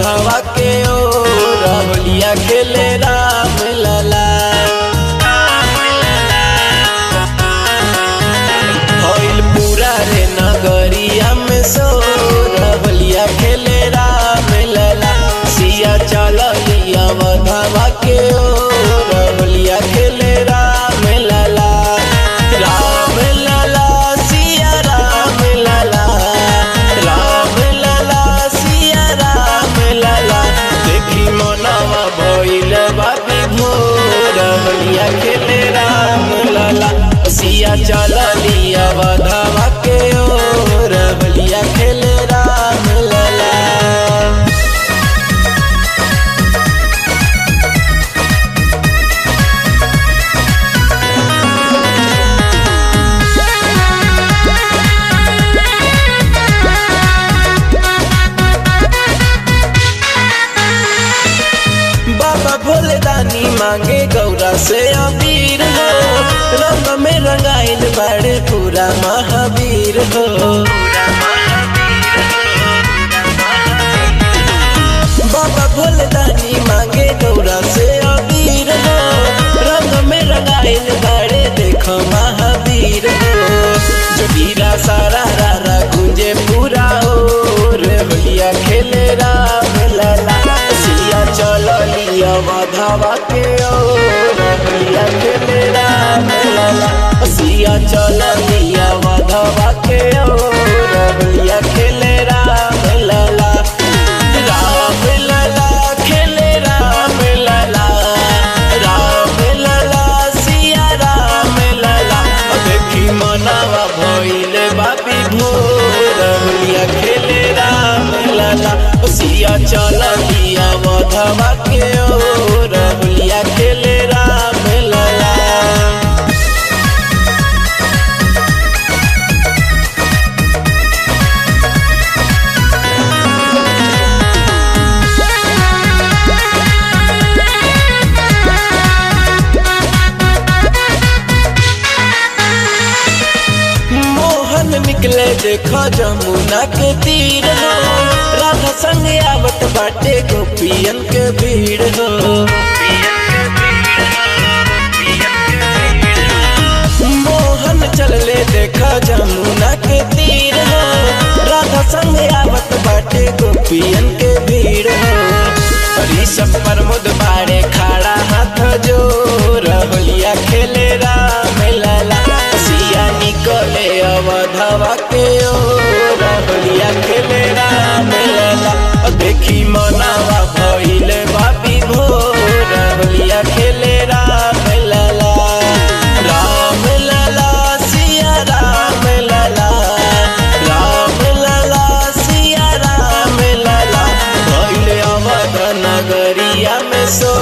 अवधवा के ओ होलिया खेले राम लला भइल पूरा रे नगरिया में सो होलिया खेले राम लला सिया चलिया अवधवा के ओ होलिया खेले राम लला राम लला सिया राम लला राम लला सिया राम लला देखी मनवा भइल बाबी भोर होलिया खेले राम लला सिया चलिया बधवा के ओर होलिया खेले राम लला बाबा भोले दानी मांगे गौरा से अबीर हो रंग में रंगाइल बड़े पूरा महावीर हो बाबा भोले दानी मांगे गौरा से अबीर हो रंग में रंगाइल बड़े देखो महावीर हो जो वीरा सारा रारा गुंजे पूरा हो रे होलिया खेले राम लला सिया चलो लिया माधवा के ओ रे होलिया खेले राम लला सिया चलो लिया माधवा के ओ रे होलिया खेले राम लला राम लला खेले राम लला राम लला सिया राम लला देखी मनावा भइल बापी भोर होलिया खेले राम लला सिया चल लिया मधवा के ओर होलिया खेले राम लला मोहन निकले देखो जमुना के तीर हो राधा संग आवत बाटे गोपियन के भीड़ हो मोहन चलले देखो जमुना के तीर हो राधा संग आवत बाटे गोपियन के भीड़ हो ऋषभ प्रमोद बाड़े खड़ा हाथ जोर होलिया खेले राम लला सिया निकले अवधवा के ओर होलिया खेले राम लला देखी मनावा भइल बापी भोर होलिया खेले राम लला राम लला सिया राम लला राम लला सिया राम लला भइल अवध नगरिया में सो